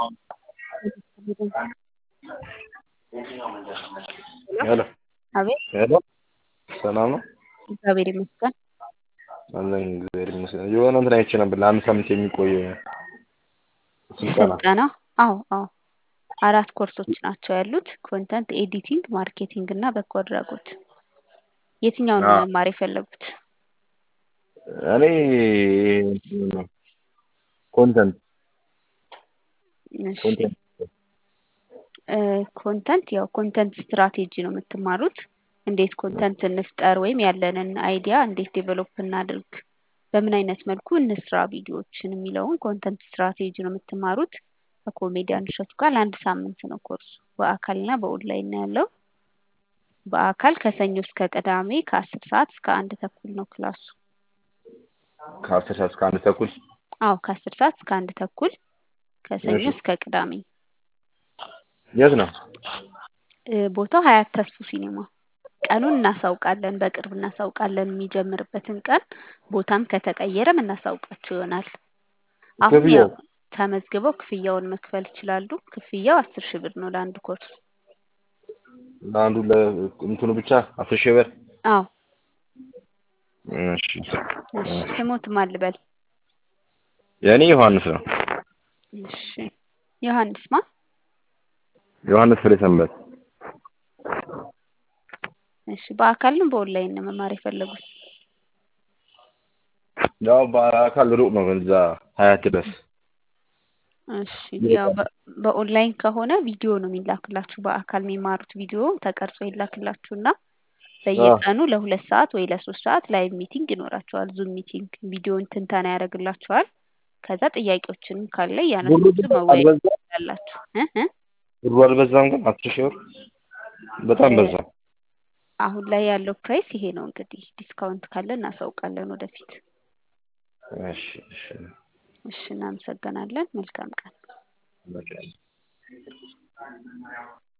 ሄሎ አቤት ሄሎ ሰላም ነው? እግዚአብሔር ይመስገን። አለን እግዚአብሔር ይመስገን። የሆነ እንትን አይቼ ነበር ለአንድ ሳምንት የሚቆይ ስልጠና ስልጠና አዎ አዎ አራት ኮርሶች ናቸው ያሉት ኮንተንት ኤዲቲንግ፣ ማርኬቲንግ እና በጎ አድራጎት። የትኛውን ነው አዎ። መማር የፈለጉት? እኔ ኮንተንት እሺ ኮንተንት እ ኮንተንት ያው ኮንተንት ስትራቴጂ ነው የምትማሩት። እንዴት ኮንተንት እንፍጠር ወይም ያለንን አይዲያ እንዴት ዴቨሎፕ እናድርግ፣ በምን አይነት መልኩ እንስራ ቪዲዮዎችን የሚለውን ኮንተንት ስትራቴጂ ነው የምትማሩት። ከኮሜዲያን እሸቱ ጋር ለአንድ ሳምንት ነው ኮርሱ። በአካልና በኦንላይን ነው ያለው። በአካል ከሰኞ እስከ ቅዳሜ ከአስር ሰዓት እስከ አንድ ተኩል ነው ክላሱ። ከአስር ሰዓት እስከ አንድ ተኩል አዎ ከአስር ሰዓት እስከ አንድ ተኩል ከሰኞ እሺ። እስከ ቅዳሜ። የት ነው? እ ቦታው ሀያት ተስፉ ሲኒማ። ቀኑን እናሳውቃለን፣ በቅርብ እናሳውቃለን የሚጀምርበትን ቀን። ቦታም ከተቀየረም እናሳውቃችሁ ይሆናል። አሁን ክፍያው ያው ተመዝግበው ክፍያውን መክፈል ይችላሉ። ክፍያው አስር ሺህ ብር ነው ለአንድ ኮርስ። ለአንዱ ለእንትኑ ብቻ አስር ሺህ ብር። አዎ እሺ እሺ። ስሞት ማን ልበል? የእኔ ዮሐንስ ነው። እሺ ዮሐንስ ማ? ዮሐንስ ፍሬ ሰንበት። እሺ በአካል ነው በኦንላይን ነው መማር የፈለጉት? ያው በአካል ሩቅ ነው እዛ ሀያት ድረስ እሺ ያው በ- በኦንላይን ከሆነ ቪዲዮ ነው የሚላክላችሁ። በአካል የሚማሩት ቪዲዮ ተቀርጾ ይላክላችሁና በየቀኑ ለሁለት ሰዓት ወይ ለሶስት ሰዓት ላይቭ ሚቲንግ ይኖራቸዋል። ዙም ሚቲንግ ቪዲዮን ትንተና ያደርግላችኋል። ከዛ ጥያቄዎችንም ካለ ብሩ እያነሳችሁ ግን መወያየት አልበዛም? ትችላላችሁ። እ እ ብሩ አልበዛም ግን አስር ሺህ ብር በጣም እ በዛ። አሁን ላይ ያለው ፕራይስ ይሄ ነው። እንግዲህ ዲስካውንት ካለ እናሳውቃለን ወደፊት። እሺ እሺ እሺ እናመሰግናለን። መልካም ቀን። በቃ